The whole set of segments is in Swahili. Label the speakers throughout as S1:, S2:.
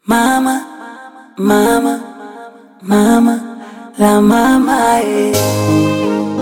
S1: Mama, mama, mama, la mama eh.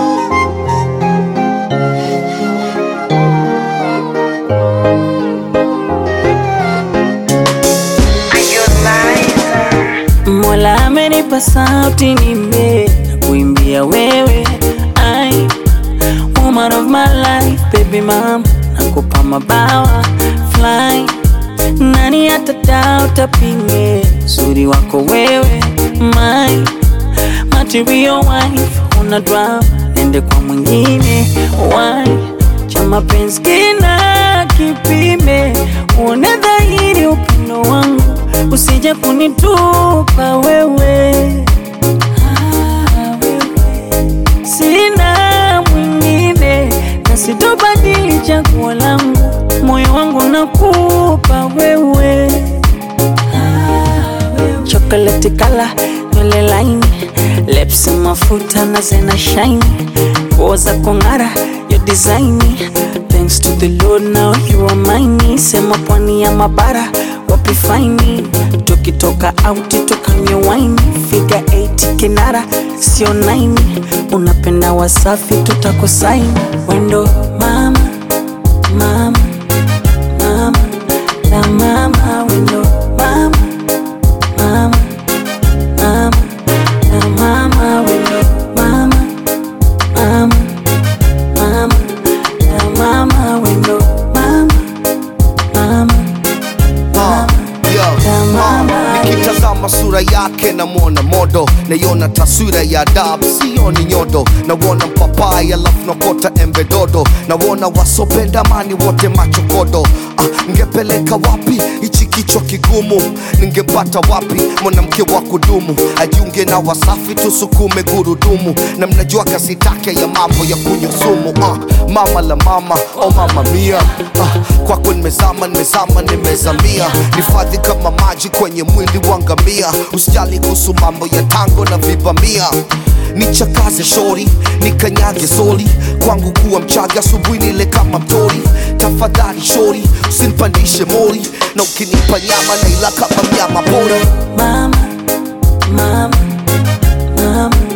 S1: Mola amenipa sauti nime na kuimbia wewe ai woman of my life baby mama nakupa mabawa fly nani atadao tapinge uzuri wako wewe my material wife una drama nende kwa mwingine why cha mapenzi kina kipime uone dhahiri upendo wangu usije kunitupa wewe Ah, wewe. sina mwingine na sitobadili chaguo langu moyo wangu nakupa wewe chocolate kala nywele laini lips mafuta na zena shine nguo za kung'ara yo design thanks to the lord now you are mine sema pwani ya mabara wapi faini tukitoka auti tukanywe wine figa 8 kinara sio 9 unapenda wasafi tutakosaini wendo mama mama mama la mama wendo mama mama mama la mama wendo mama mama mama la mama wendo mama mama
S2: Ah, yo,
S1: La mama.
S2: ah, nikitazama sura yake namwona modo naiona taswira ya adabu sioni nyodo nawona mpapai alafu nakota embe dodo nawona wasopenda mani wote machokodo ah, ngepeleka wapi hichi kichwa kigumu ningempata wapi mwanamke wa kudumu ajiunge na wasafi tusukume gurudumu na mnajua kasi take ya mambo ya kunywa sumu ah, mama la mama oh mama mia ah, kwako nimezama nimezama nimezamia nifadhi kama maji kwenye mwili wa ngamia usijali kuhusu mambo ya tango na vibamia nichakaze shori nikanyage soli kwangu kuwa mchaga asubuhi nile kama mtori tafadhali shori usinipandishe mori na ukinipa nyama naila kama mnyama pori
S1: mama mama mama